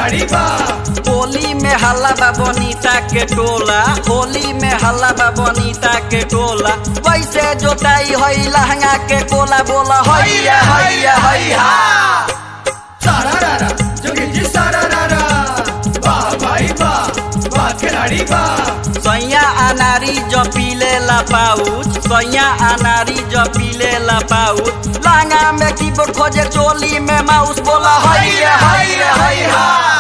खिलाड़ी बा होली में हल्ला बा बनीता के टोला होली में हल्ला बा बनीता के टोला वैसे जोताई हई लहंगा के कोला बोला हैया हैया हैया सारा रारा जोगी जी सारा रारा वाह भाई वाह वाह खिलाड़ी बा सैया अनारी जो पीले ला पाउच सैया अनारी जो पीले ला पाउच लहंगा में कीबोर्ड खोजे चोली में माउस बोला हैया हैया हैया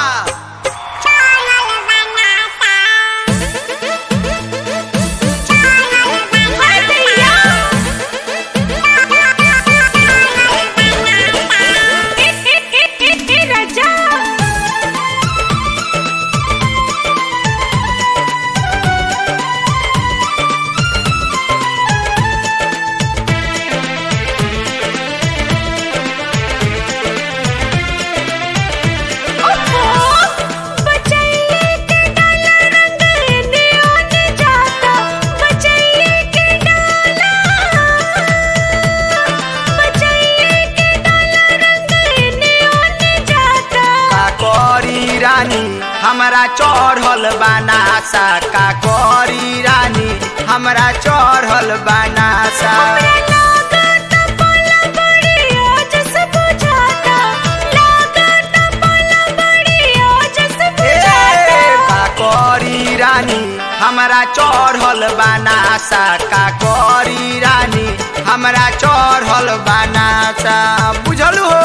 का करी रानी हमरा चढ़ल बनासा का करी रानी हमरा चढ़ल बनासा ए, का करी रानी हमरा चढ़ल बनासा का करी रानी हमरा चढ़ल बनासा बुझल हो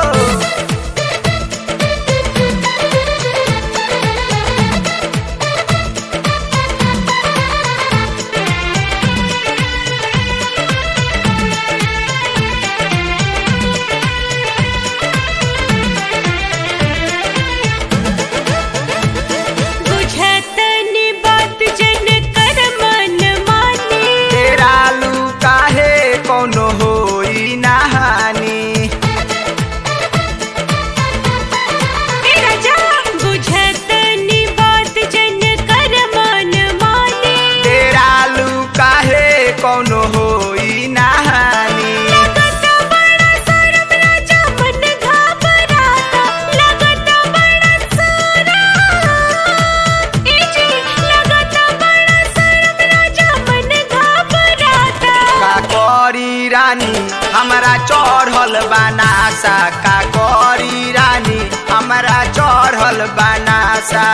तेरा लू काहे कोनो होई नहानी तेरा लू काहे कोनो होई नहानी का करी रानी हमरा चढ़ल बनासा का करी रानी हमरा चढ़ल बनासा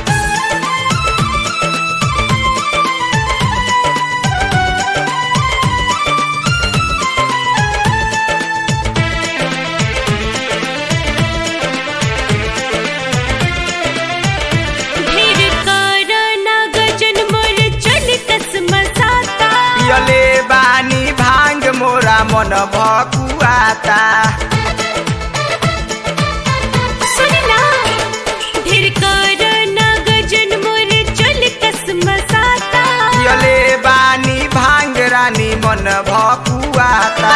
पियले बानी भांग मोरा मन भकुआता पियले बानी भांग रानी मन भकुआता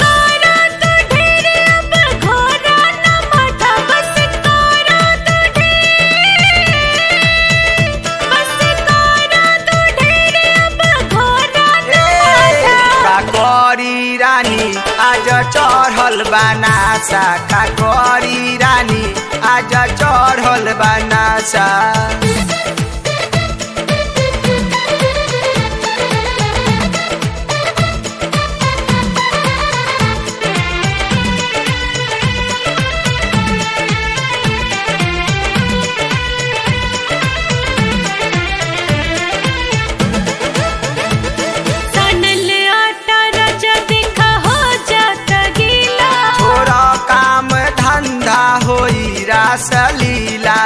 का करी रानी आज चढ़ल बनासा का करी रानी आज चढ़ल बनासा छोरा काम धंधा होई रास लीला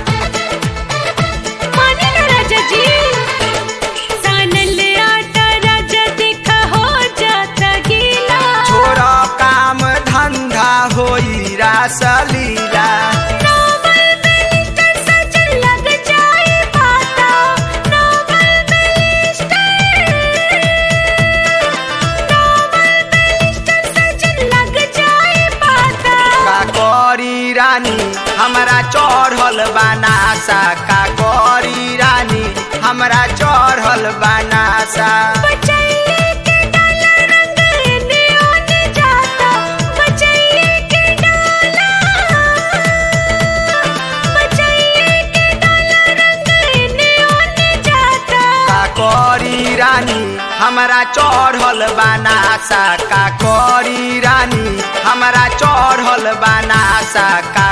छोरा काम धंधा होई रास लीला का करी रानी हमरा चढ़ल बनासा का करी रानी हमरा चढ़ल बनासा बचाइए के डाला हमरा चढ़ल बनासा का करी रानी हमरा चढ़ल बनासा का